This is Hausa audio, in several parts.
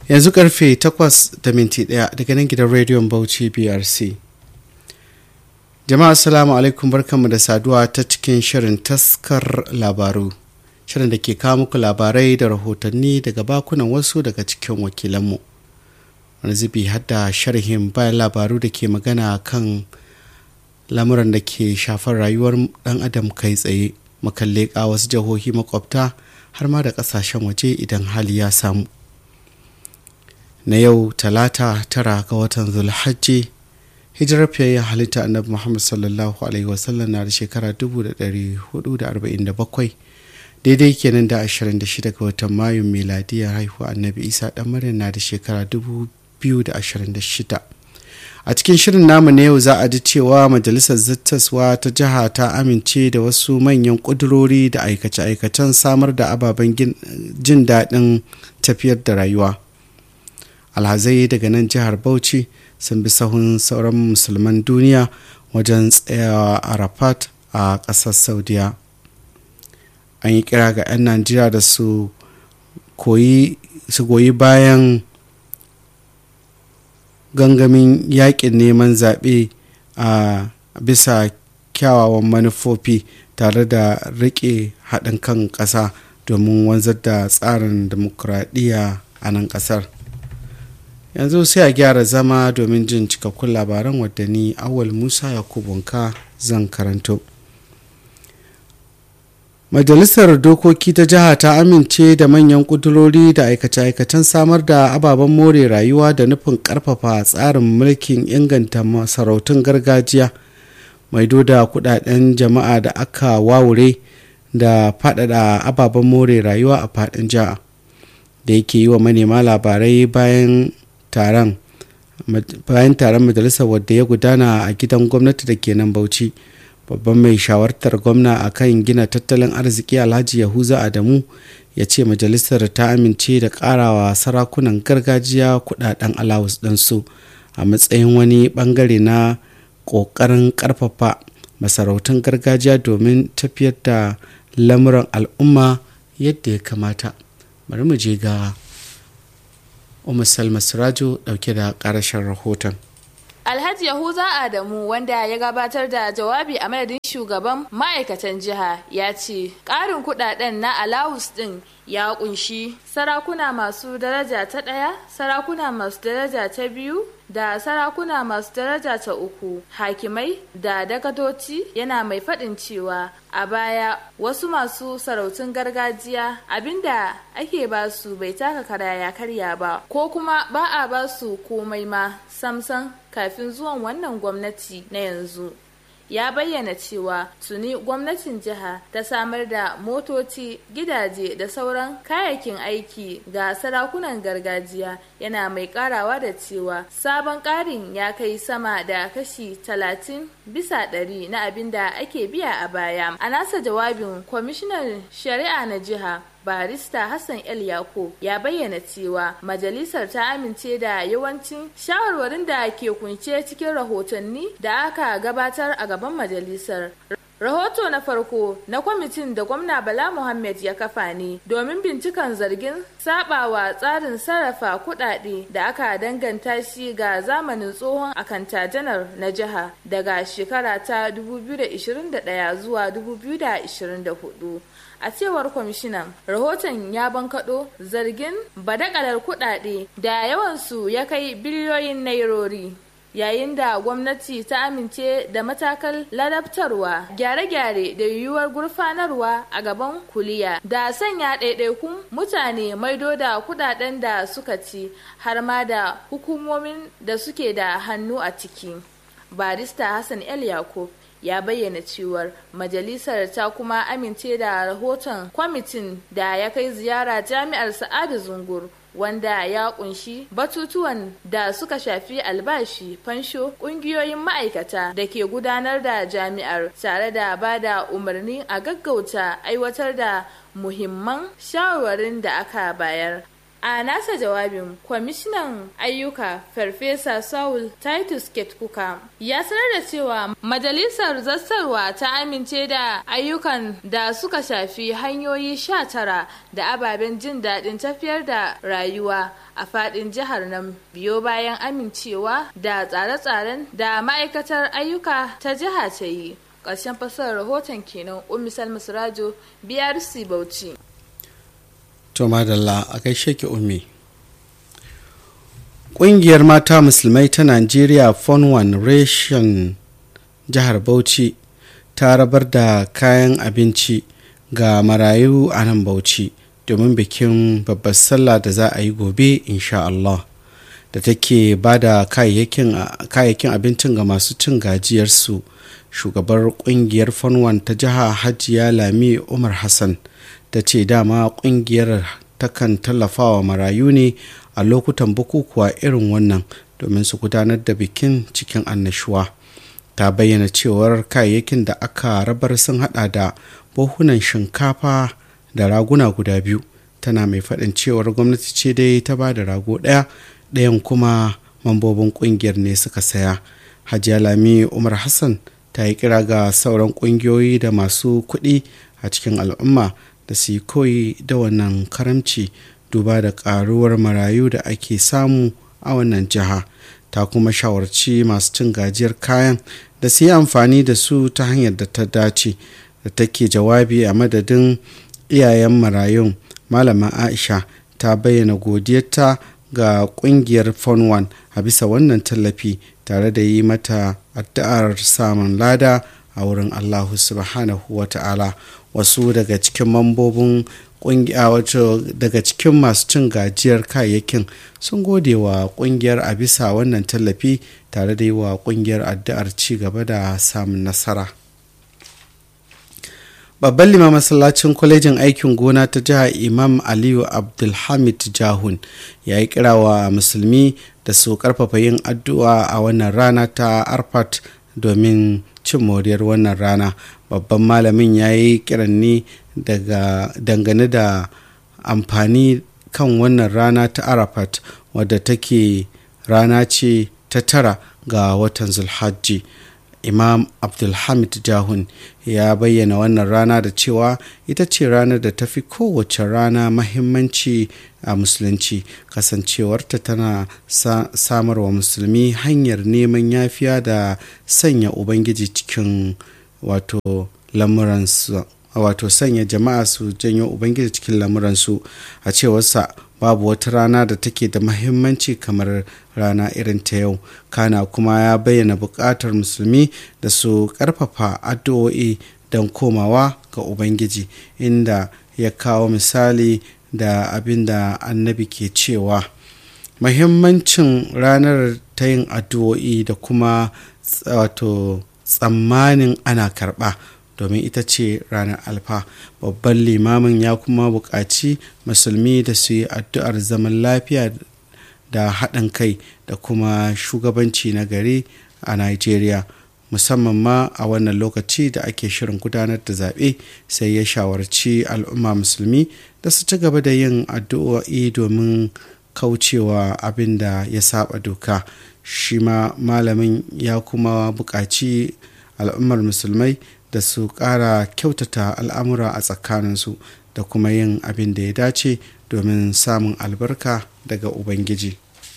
yanzu karfe 8 da minti 1 daga nan gidan rediyon bauchi brc jama'a assalamu alaikum barkanmu da saduwa ta cikin shirin taskar labaru shirin da ke kawo muku labarai da rahotanni daga bakunan wasu daga cikin wakilanmu wani zubi hadda sharhin bayan labaru da ke magana kan lamuran da ke shafar rayuwar dan adam kai tsaye makalle wasu jihohi makwabta har ma da kasashen waje idan hali ya samu na yau talata tara ga watan zulhajji hijirar fiyayyen halitta annabi muhammad sallallahu alaihi wasallam na da shekara 1447 daidai kenan da 26 ga watan mayun miladiyar haihuwa annabi isa dan maryam na da shekara 2026 a cikin shirin namu na yau za a ji cewa majalisar zattaswa ta jiha ta amince da wasu manyan ƙudurori da aikace-aikacen samar da ababen jin daɗin tafiyar da rayuwa alhazai daga nan jihar bauchi sun bi sahun sauran musulman duniya wajen tsayawa arafat a ƙasar saudiya an yi kira ga 'yan najeriya da su goyi bayan gangamin yakin neman zaɓe a bisa kyawawan manufofi tare da riƙe haɗin kan ƙasa domin wanzar da tsarin demokuraɗiyya a nan ƙasar yanzu sai a gyara zama domin jin cikakkun labaran wadda ni awal musa yakubunka zan karanto majalisar dokoki ta jiha ta amince da manyan kudurori da aikace-aikacen samar da ababen more rayuwa da nufin karfafa tsarin mulkin inganta masarautun gargajiya maido da kudaden jama'a da aka wawure da faɗaɗa ababen more rayuwa a faɗin jiha da yake yi wa manema labarai bayan taron bayan taron majalisar wadda ya gudana a gidan gwamnati da ke nan bauchi babban mai shawartar gwamna a kan gina tattalin arziki alhaji yahuza adamu ya ce majalisar ta amince da karawa sarakunan gargajiya kudaden alawus ɗinsu a matsayin wani bangare na ƙoƙarin ƙarfafa masarautun gargajiya domin tafiyar da lamuran al'umma yadda ya kamata bari mu je ga umar salma sirajo dauke da ƙarashin rahoton Alhaji Yahuza Adamu wanda ya gabatar da jawabi a madadin shugaban ma'aikatan jiha ya ce ƙarin kudaden na alawus ɗin ya kunshi sarakuna masu daraja ta ɗaya sarakuna masu daraja ta biyu da sarakuna masu daraja ta uku hakimai da dagatoci yana mai faɗin cewa a baya wasu masu sarautun gargajiya abinda ake ba su bai taka kara ya karya ba ko kuma ba a ba su komai ma samsan kafin zuwan wannan gwamnati na yanzu ya bayyana cewa tuni gwamnatin jiha ta samar da motoci gidaje da sauran kayayyakin aiki ga sarakunan gargajiya yana mai karawa da cewa sabon karin ya kai sama da kashi talatin bisa ɗari na abin da ake biya a baya a nasa jawabin kwamishinan shari'a na jiha barista Hassan El Yako ya bayyana cewa majalisar ta amince da yawancin shawarwarin da ke kunshe cikin rahotanni da aka gabatar a gaban majalisar. Rahoto na farko na kwamitin da gwamna Bala Muhammad ya kafa ne domin binciken zargin sabawa tsarin sarrafa kudade da aka danganta shi ga zamanin tsohon akanta janar na jiha daga shekara ta 2021 zuwa 2024. a cewar kwamishinan rahoton ya bankaɗo zargin badakalar kuɗaɗe da yawansu ya kai biliyoyin nairori yayin da gwamnati ta amince da matakal ladabtarwa gyare-gyare da yiwuwar gurfanarwa a gaban kuliya da sanya ɗaiɗaikun mutane maido da kudaden da suka ci har ma da hukumomin da suke da hannu a ciki barista hassan el yakub ya bayyana cewar majalisar ta kuma amince da rahoton kwamitin da ya kai ziyara jami'ar sa'adu zungur wanda ya kunshi batutuwan da suka shafi albashi fansho kungiyoyin ma'aikata da ke gudanar da jami'ar tare da ba da umarni a gaggauta aiwatar da muhimman shawarwarin da aka bayar a nasa jawabin kwamishinan ayyuka farfesa saul titus ketkuka ya sanar da cewa majalisar zassarwa ta amince da ayyukan da suka shafi hanyoyi sha tara da ababen jin daɗin tafiyar da rayuwa a faɗin jihar nan biyo bayan amincewa da tsare-tsaren da ma'aikatar ayyuka ta jiha ta yi ƙarshen fasarar rahoton kenan umisal musrajo brc bauchi to madalla a gaishe ki ummi ƙungiyar mata musulmai ta najeriya fon one reshen jihar bauchi ta rabar da kayan abinci ga marayu a nan bauchi domin bikin babbar sallah da za a yi gobe insha Allah da take ba da kayayyakin abincin ga masu cin gajiyarsu shugabar kungiyar fanwan ta jiha hajiya lami umar hassan ta ce dama kungiyar takan tallafawa marayu ne a lokutan bukukuwa irin wannan domin su gudanar da bikin cikin annashuwa ta bayyana cewar kayayyakin da aka rabar sun hada da buhunan shinkafa da raguna guda biyu tana mai faɗin cewar gwamnati ce dai ta ba da rago ɗaya ɗayan kuma mambobin ƙungiyar ne suka saya hajiya lami umar hassan ta yi kira ga sauran ƙungiyoyi da masu kuɗi a cikin al'umma da su yi koyi da wannan karamci duba da ƙaruwar marayu da ake samu a wannan jiha ta kuma shawarci masu cin gajiyar kayan da su yi amfani da su ta hanyar da ta dace da take jawabi a madadin iyayen marayun malama aisha ta bayyana godiyarta ga kungiyar fon one a bisa wannan tallafi tare da yi mata addu'ar samun lada a wurin allahu subhanahu wa ta'ala wasu daga cikin mambobin kungiya wato daga cikin masu cin gajiyar kayayyakin sun gode wa kungiyar a bisa wannan tallafi tare da yi wa kungiyar addu'ar ci gaba da samun nasara babban lima masallacin kwalejin aikin gona ta jihar imam aliyu abdulhamid jahun ya yi kira wa musulmi da su karfafa yin addu'a a wannan rana ta arfat domin cin moriyar wannan rana babban malamin ya yi kiran ne dangane da amfani kan wannan rana ta arafat wadda take rana ce ta tara ga watan zulhajji imam abdulhamid jahun ya bayyana wannan rana da cewa ita ce ranar da ta fi kowace rana mahimmanci a musulunci kasancewarta tana sa samarwa musulmi hanyar neman yafiya da sanya ubangiji cikin wato lamuransu wato sanya jama'a su janyo ubangiji cikin lamuransu a cewarsa babu wata rana da take da mahimmanci kamar rana irin ta yau kana kuma ya bayyana buƙatar musulmi da su ƙarfafa addu'o'i don komawa ga ubangiji inda ya kawo misali da abin da annabi ke cewa mahimmancin ranar ta yin addu'o'i da kuma wato tsammanin ana karɓa domin ita ce ranar alfa babban limamin ya kuma buƙaci musulmi da su yi addu'ar zaman lafiya da haɗin kai da kuma shugabanci na gari a nigeria musamman ma a wannan lokaci da ake shirin gudanar da zaɓe sai ya shawarci al'umma musulmi da su ci gaba da yin addu'o'i domin kaucewa abin da ya saba doka shi ma malamin ya kuma buƙaci al'ummar musulmai da su ƙara kyautata al'amura a tsakaninsu da kuma yin abin da ya dace domin samun albarka daga ubangiji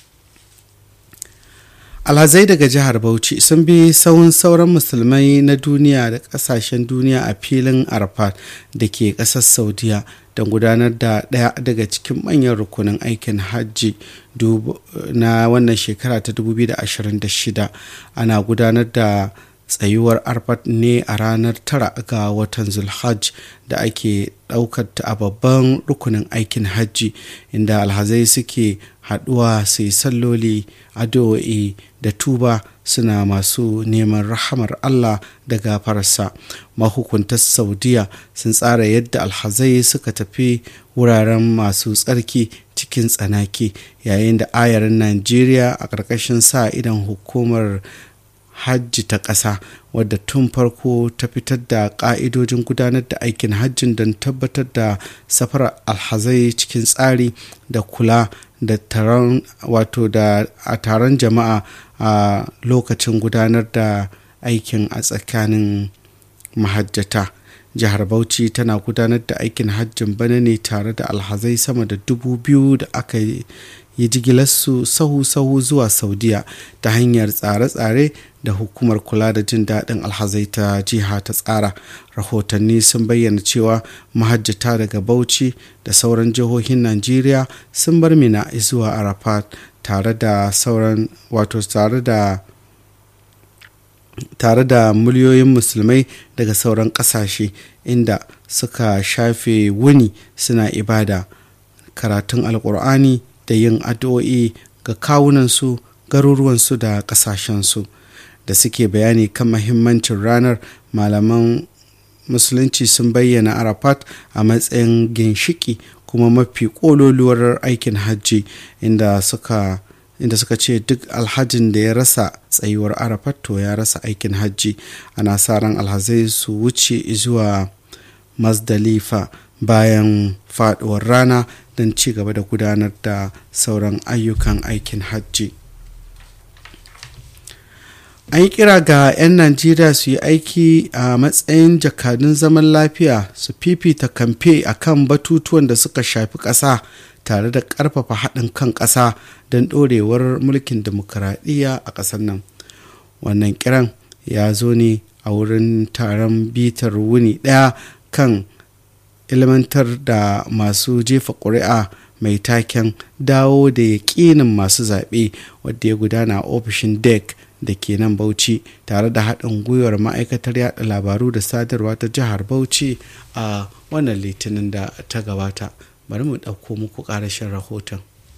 alhazai daga jihar bauchi sun bi sauran sauran musulmai na duniya da kasashen duniya a filin arafat da ke ƙasar saudiya don gudanar da ɗaya daga cikin manyan rukunin aikin hajji na wannan shekara ta 2026 ana gudanar da tsayuwar arfat ne a ranar tara ga watan zulhajj da ake ɗaukar ta a babban rukunin aikin hajji inda alhazai suke haɗuwa su yi salloli addu'o'i da tuba suna masu neman rahamar allah da gafararsa mahukuntar saudiya sun tsara yadda alhazai suka tafi wuraren masu tsarki cikin tsanaki yayin da ayarin najeriya a ƙarƙashin sa idan hukumar hajji ta ƙasa wadda tun farko ta fitar da ƙa'idojin gudanar da aikin hajjin don tabbatar da safarar alhazai cikin tsari da kula da taron wato da a taron jama'a a lokacin gudanar da aikin a tsakanin mahajjata jihar bauchi tana gudanar da aikin hajjin bana ne tare da alhazai sama da dubu biyu da aka yi jigilarsu sahu-sahu zuwa saudiya ta hanyar tsare-tsare da hukumar kula da jin daɗin alhazai ta jiha ta tsara rahotanni sun bayyana cewa mahajjata daga bauchi da sauran jihohin najeriya sun bar mina zuwa arafat tare da sauran wato tare da tare da miliyoyin musulmai daga sauran ƙasashe inda suka shafe wuni suna ibada karatun alkur'ani da yin addu'o'i ga kawunansu garuruwansu da ƙasashensu da suke bayani kan mahimmancin ranar malaman musulunci sun bayyana arafat a matsayin ginshiki kuma mafi ƙololuwar aikin hajji inda suka inda suka ce duk alhajin da ya rasa tsayuwar arafat to ya rasa aikin hajji ana sa ran alhazai su wuce zuwa mazdalifa bayan faduwar rana don ci gaba da gudanar da sauran ayyukan aikin hajji an yi kira ga 'yan najeriya su yi aiki a matsayin jakadun zaman lafiya su fifita kamfe a kan batutuwan da suka shafi ƙasa tare da ƙarfafa haɗin kan ƙasa don ɗorewar mulkin demokuraɗiyya a ƙasar nan wannan kiran ya zo ne a wurin taron bitar wuni ɗaya kan ilmantar da masu jefa ƙuri'a mai taken dawo da yaƙinin masu zaɓe wadda ya gudana a ofishin dec da ke nan bauchi tare da haɗin gwiwar ma'aikatar yada labaru da sadarwa ta jihar bauchi a wannan litinin da ta gabata bari mu ɗauko muku ƙarashin rahoton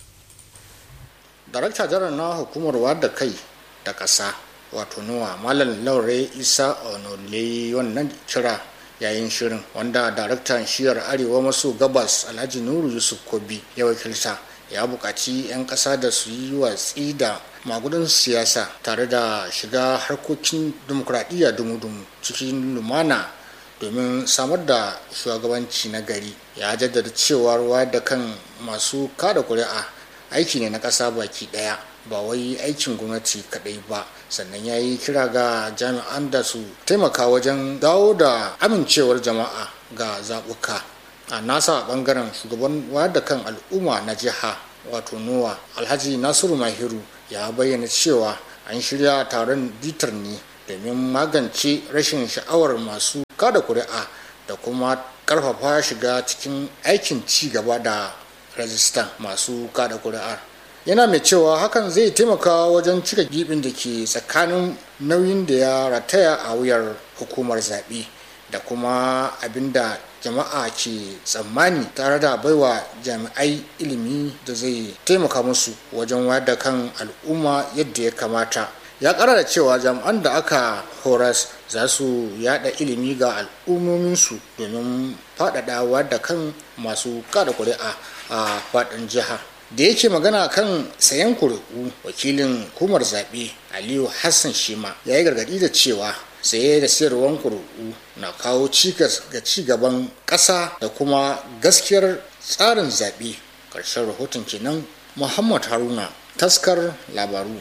darakta janar na hukumar wadda kai da ƙasa wato nuwa malam laure isa onole wannan kira yayin shirin wanda daraktan shiyar arewa maso gabas alhaji nuru yusuf kobi ya wakilta ya buƙaci 'yan ƙasa da su yi watsi da magudan siyasa tare da shiga harkokin demokuraɗiyya dumu-dumu cikin lumana domin samar da shugabanci na gari ya jaddada cewa ruwa da kan masu kada kuri'a aiki ne na ƙasa baki ɗaya ba wai aikin gwamnati kaɗai ba sannan ya yi kira ga jami'an da su taimaka wajen dawo da amincewar jama'a ga zaɓuka a nasa ɓangaren shugaban da kan al'umma na jiha wato nowa alhaji nasiru mahiru ya bayyana cewa an shirya taron bitar ne domin magance rashin sha'awar masu kada kuri'a da kuma karfafa shiga cikin aikin ci gaba da rajistan masu kada kuri'ar yana mai cewa hakan zai taimaka wajen cika gibin da ke tsakanin nauyin da ya rataya a wuyar hukumar zaɓe da kuma abin da jama'a ke tsammani tare da baiwa jami'ai ilimi da zai taimaka musu wajen wayar da kan al'umma yadda ya kamata ya kara da cewa jami'an da aka horas za su yada ilimi ga al'ummominsu domin faɗaɗa da kan masu kada kuri'a a faɗin jiha da yake magana kan sayan kuri'u wakilin hukumar zaɓe aliyu hassan shima ya yi gargaɗi da cewa saye da sayarwar kuri'u na kawo cikas ga ci gaban ƙasa da kuma gaskiyar tsarin zaɓe ƙarshen rahoton kenan muhammad haruna taskar labaru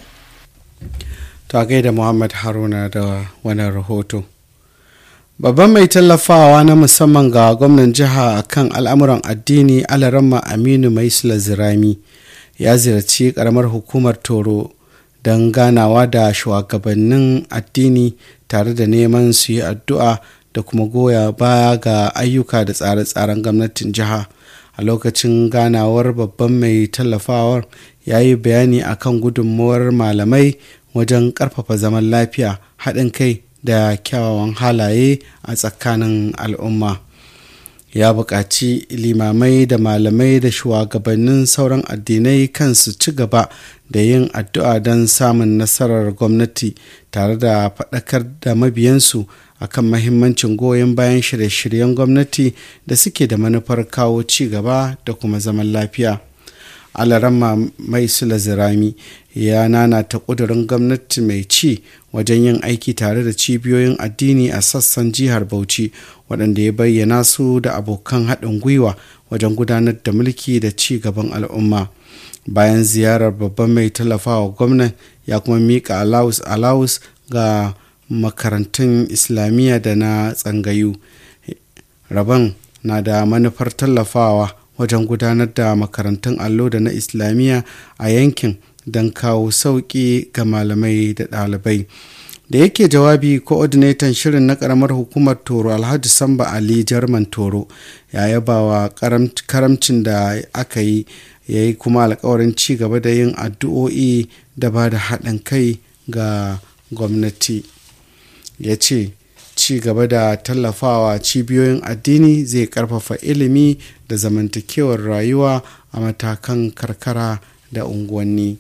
ta gaida muhammad haruna da wannan rahoto babban mai tallafawa na musamman ga gwamnan jiha kan al'amuran addini alarama aminu maisla zirami ya ziyarci karamar hukumar toro don ganawa da shugabannin addini tare da neman su yi addu'a da kuma goya baya ga ayyuka da tsare-tsaren gwamnatin jiha a lokacin ganawar babban mai tallafawar ya yi bayani akan gudunmawar malamai wajen ƙarfafa zaman lafiya haɗin kai da kyawawan halaye a tsakanin al'umma ya buƙaci limamai da malamai da shugabannin sauran addinai kansu ci gaba da yin addu'a don samun nasarar gwamnati tare da faɗakar da mabiyansu akan mahimmancin goyon bayan shirye-shiryen gwamnati da suke da manufar kawo ci gaba da kuma zaman lafiya alarama mai zirami ya nanata ƙudurin gwamnati mai ci wajen yin aiki tare da cibiyoyin addini a sassan jihar bauchi waɗanda ya bayyana su da abokan haɗin gwiwa wajen gudanar da mulki da ci gaban al'umma bayan ziyarar babban mai tallafawa gwamnan ya kuma miƙa alawus alawus ga makarantun islamiyya da na tsangayu rabon na da manufar tallafawa wajen gudanar da makarantun allo da na islamiyya a yankin don kawo sauƙi ga malamai da ɗalibai da yake jawabi coordinator shirin na karamar hukumar toro alhaji samba ali jarman toro ya yaba wa karamcin da aka yi ya yi kuma alkawarin ci gaba da yin addu'o'i da ba da haɗin kai ga gwamnati ya ce ci gaba da tallafawa cibiyoyin addini zai karfafa ilimi da zamantakewar rayuwa a matakan karkara da unguwanni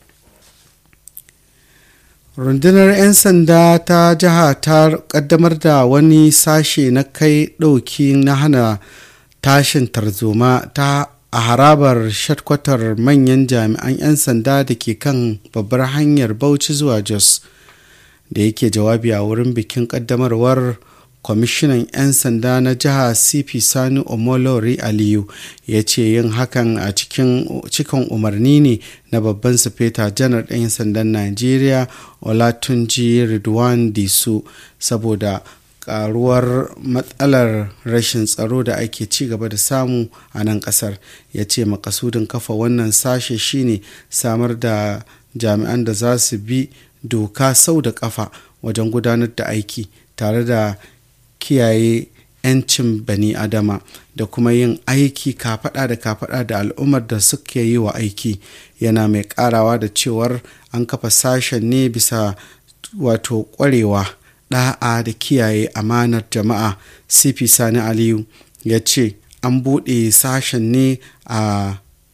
rundunar 'yan sanda ta jiha ta kaddamar da wani sashe na kai ɗauki na hana tashin tarzoma ta a harabar shatkwatar manyan jami'an 'yan sanda da ke kan babbar hanyar bauchi zuwa jos da yake jawabi a wurin bikin kaddamarwar kwamishinan 'yan sanda na jiha cp sani omolori aliyu ya ce yin hakan a cikin umarni ne na babban sufeta janar ɗan sandan najeriya olatunji ridwan disu saboda karuwar matsalar rashin tsaro da ake ci gaba da samu a nan kasar ya ce makasudin kafa wannan sashe shine samar da jami'an da za su bi doka sau da kafa wajen gudanar da aiki tare da kiyaye 'yancin bani adama da kuma yin aiki kafada da kafada da al'ummar da suke yi wa aiki yana mai karawa da cewar an kafa sashen ne bisa wato kwarewa da'a da kiyaye amanar jama'a cp sani aliyu ya ce an buɗe sashen ne a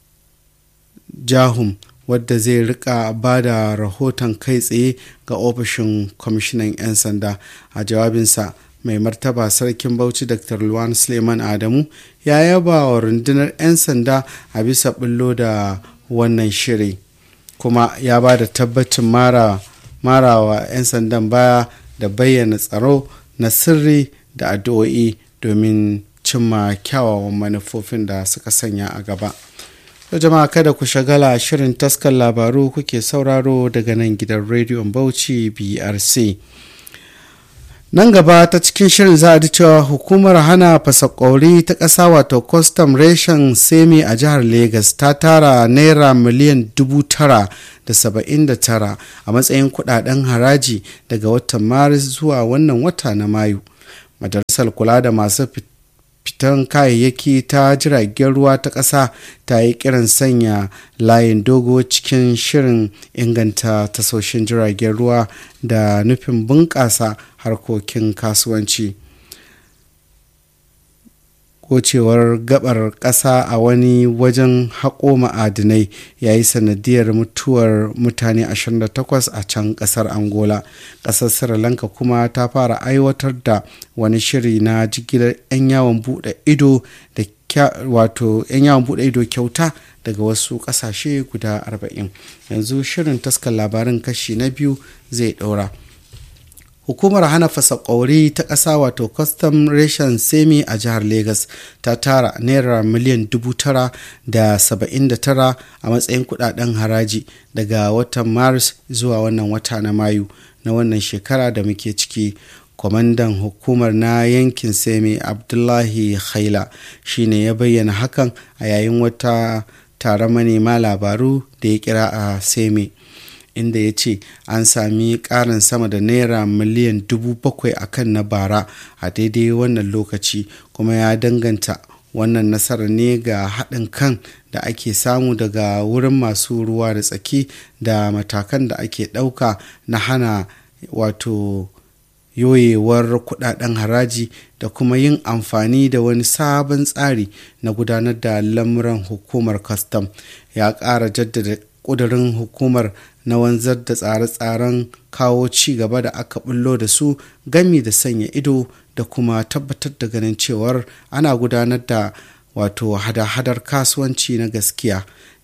jahum wadda zai rika ba da rahoton kai tsaye ga ofishin kwamishinan 'yan sanda a jawabinsa mai martaba sarkin bauchi dr luwan suleiman adamu ya yaba wa rundunar 'yan sanda a bisa bullo da wannan shiri kuma ya ba da tabbacin mara wa 'yan sandan baya da bayyana tsaro na sirri da addu'o'i domin cimma kyawawan manufofin da suka sanya a gaba. To jama'a kada ku shagala shirin taskar labaru kuke sauraro daga nan gidan rediyon Bauchi BRC. Nan gaba ta cikin shirin za a ji cewa hukumar hana fasakori ta ƙasa wato custom reshen semi a jihar Legas ta tara naira miliyan dubu tara da saba'in da tara a matsayin kudaden haraji daga watan Maris zuwa wannan wata na Mayu. Majalisar kula da masu fitan kayayyaki ta jiragen ruwa ta ƙasa ta yi kiran sanya layin dogo cikin shirin inganta tasoshin jiragen ruwa da nufin bunƙasa harkokin kasuwanci gocewar gabar ƙasa a wani wajen haƙo ma'adinai ya yi sanadiyar mutuwar mutane 28 a can ƙasar angola ƙasar sri lanka kuma ta fara aiwatar da wani shiri na jigilar 'yan yawon buɗe ido da wato 'yan yawon buɗe ido kyauta daga wasu ƙasashe guda 40 yanzu shirin taskar labarin kashi na biyu zai ɗaura. hukumar hana fasakori ta ƙasa wato custom ration semi a jihar lagos ta tara naira miliyan dubu tara da saba'in da tara a matsayin kudaden haraji daga watan maris zuwa wannan wata na mayu na wannan shekara da muke ciki kwamandan hukumar na yankin semi abdullahi khaila shine ya bayyana hakan a yayin wata taron manema labaru da ya kira a semi inda ya ce an sami ƙarin sama da naira miliyan dubu bakwai a kan na bara a daidai wannan lokaci kuma ya danganta wannan nasarar ne ga haɗin kan da ake samu daga wurin masu ruwa da tsaki da matakan da ake ɗauka na hana wato yoyewar kudaden haraji da kuma yin amfani da wani sabon tsari na gudanar da lamuran hukumar kwastam ya ƙara jaddada ƙudurin hukumar na wanzar da tsare-tsaren kawo ci gaba da aka bullo da su gami da sanya ido da kuma tabbatar da ganin cewar ana gudanar da wato hada-hadar kasuwanci na gaskiya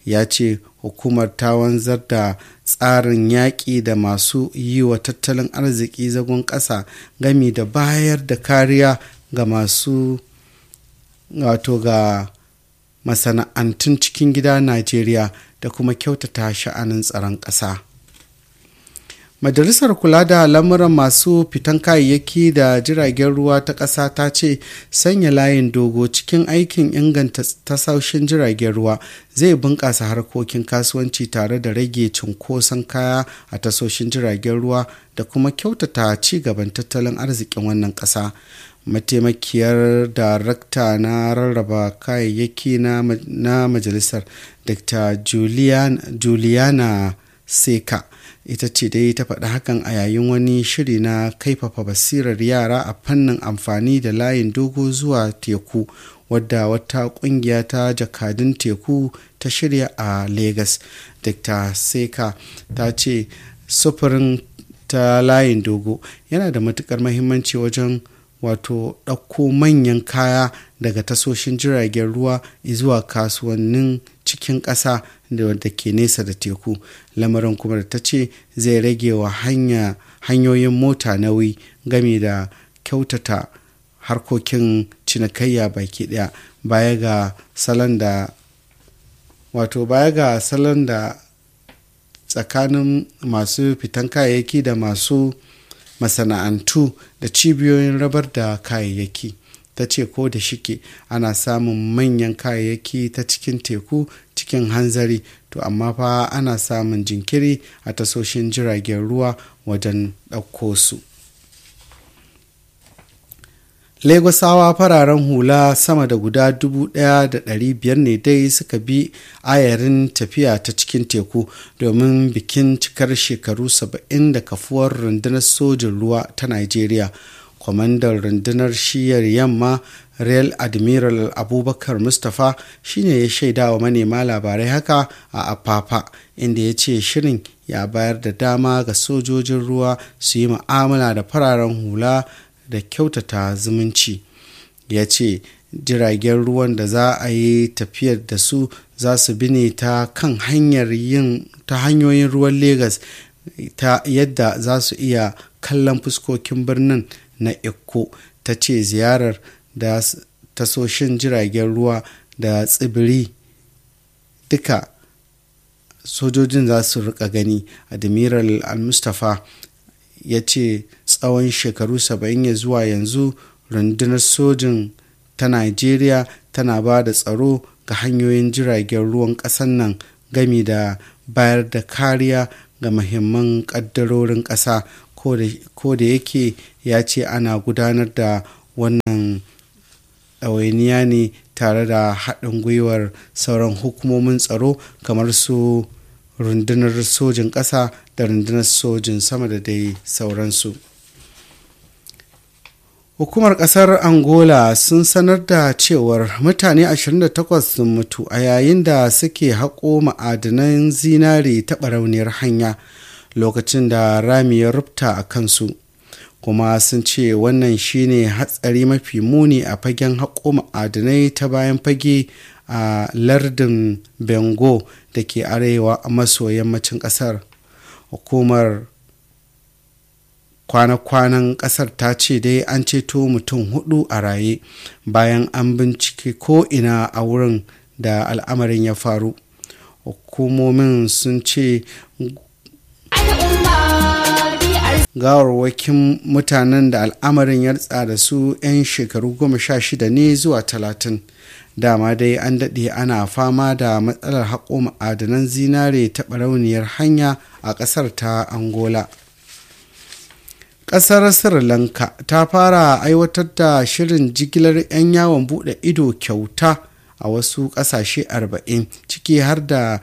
ya ce hukumar ta wanzar da tsarin yaƙi da masu yi wa tattalin arziki zagon ƙasa gami da bayar da kariya ga masu wato ga masana'antun cikin gida najeriya da kuma kyautata sha'anin tsaron ƙasa majalisar kula da lamuran masu fitan kayayyaki da jiragen ruwa ta ƙasa ta ce sanya layin dogo cikin aikin inganta tasoshin jiragen ruwa zai bunƙasa harkokin kasuwanci tare da rage cunkoson kaya a tasoshin jiragen ruwa da kuma kyautata ci gaban tattalin arzikin wannan ƙasa mataimakiyar darakta na rarraba kayayyaki na majalisar dr juliana seka ita ce dai ta faɗi hakan a yayin wani shiri na kaifafa basirar yara a fannin amfani da layin dogo zuwa teku wadda wata ƙungiya ta jakadun teku ta shirya a lagos dr seka ta ce sufurin ta layin dogo yana da matukar mahimmanci wajen wato ɗauko manyan kaya daga tasoshin jiragen ruwa zuwa kasuwannin cikin ƙasa da ke nesa da teku lamarin kuma da ta ce zai rage wa hanya hanyoyin mota nauyi game da kyautata harkokin cinikayya baki ɗaya baya ga salon da wato baya ga salon da tsakanin masu fitan kayayyaki da masu masana'antu da cibiyoyin rabar da kayayyaki ta ce ko da shike ana samun manyan kayayyaki ta cikin teku cikin hanzari to amma fa ana samun jinkiri a tasoshin jiragen ruwa wajen ɗauko su Legosawa fararen hula sama da guda 1,500 ne dai suka bi ayarin tafiya ta cikin teku domin bikin cikar shekaru 70 da kafuwar rundunar sojin ruwa ta Najeriya. Kwamandan rundunar shiyar yamma Real Admiral Abubakar Mustapha shine ya shaida wa manema labarai haka a Apapa inda ya ce shirin ya bayar da dama ga sojojin ruwa su yi ma'amala da fararen hula da kyautata zumunci ya ce jiragen ruwan da za a yi tafiyar da su za su bi ne ta kan hanyar yin ta hanyoyin ruwan Legas ta yadda za su iya kallon fuskokin birnin na Ikko ta ce ziyarar da tasoshin jiragen ruwa da tsibiri duka sojojin za su rika gani admiral al-mustapha ya ce tsawon shekaru 70 ya zuwa yanzu rundunar sojin ta najeriya tana ba da tsaro ga hanyoyin jiragen ruwan ƙasar nan gami da bayar da kariya ga mahimman ƙaddarorin ƙasa ko da yake ya ce ana gudanar da wannan ɗawainiya ne tare da haɗin gwiwar sauran hukumomin tsaro kamar su rundunar sojin ƙasa da rundunar sojin sama da dai sauransu hukumar ƙasar angola sun sanar da cewar mutane 28 sun mutu a yayin da suke haƙo ma'adanan zinare ta barauniyar hanya lokacin da rami ya rufta a kansu kuma sun ce wannan shine hatsari mafi muni a fagen haƙo ma'adanai ta bayan fage a lardin bengo da ke arewa maso yammacin ƙasar hukumar kwana-kwanan ƙasar ta ce dai an ceto mutum hudu a raye bayan an bincike ko ina a wurin da al'amarin ya faru hukumomin sun ce gawarwakin mutanen da al'amarin ya da su 'yan shekaru goma sha shida ne zuwa talatin dama dai an daɗe ana fama da matsalar haƙo ma'adanan zinare ta barauniyar hanya a ƙasar ta angola ƙasar sri lanka ta fara aiwatar da shirin jigilar 'yan yawon buɗe ido kyauta a wasu ƙasashe 40 ciki har da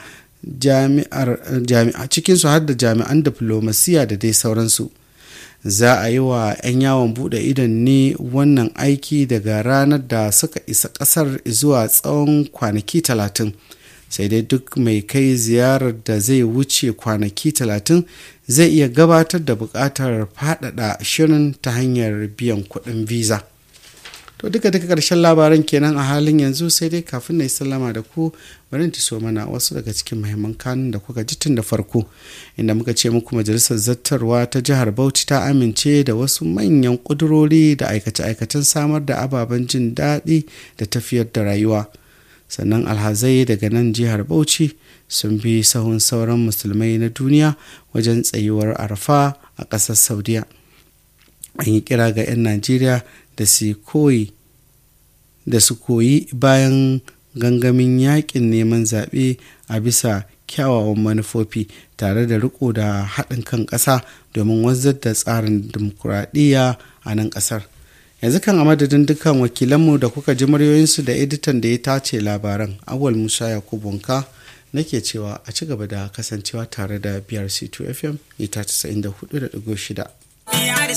cikinsu har da jami'an diflomasiya da dai sauransu za a yi wa 'yan yawon bude idon ne wannan aiki daga ranar da suka isa kasar zuwa tsawon kwanaki talatin sai dai duk mai kai ziyarar da zai wuce kwanaki talatin zai iya gabatar da buƙatar faɗaɗa shirin ta hanyar biyan kuɗin visa to duka duka karshen labaran kenan a halin yanzu sai dai kafin na yi sallama da ku bari ta so mana wasu daga cikin mahimman kanun da kuka ji tun da farko inda muka ce muku majalisar zattarwa ta jihar bauchi ta amince da wasu manyan kudurori da aikace-aikacen samar da ababen jin daɗi da tafiyar da rayuwa sannan alhazai daga nan jihar bauchi sun bi sahun sauran musulmai na duniya wajen tsayuwar arfa a ƙasar saudiya an yi kira ga 'yan najeriya da su koyi da su koyi bayan gangamin yakin neman zaɓe a bisa kyawawan manufofi tare da riko da haɗin kan ƙasa domin wanzar da tsarin dimokuraɗiyya a nan ƙasar yanzu kan a madadin dukkan wakilanmu da kuka ji muryoyinsu da editan da ya tace labaran awal musa yakubunka nake cewa a ci gaba da kasancewa tare da brc2 fm ita 94.6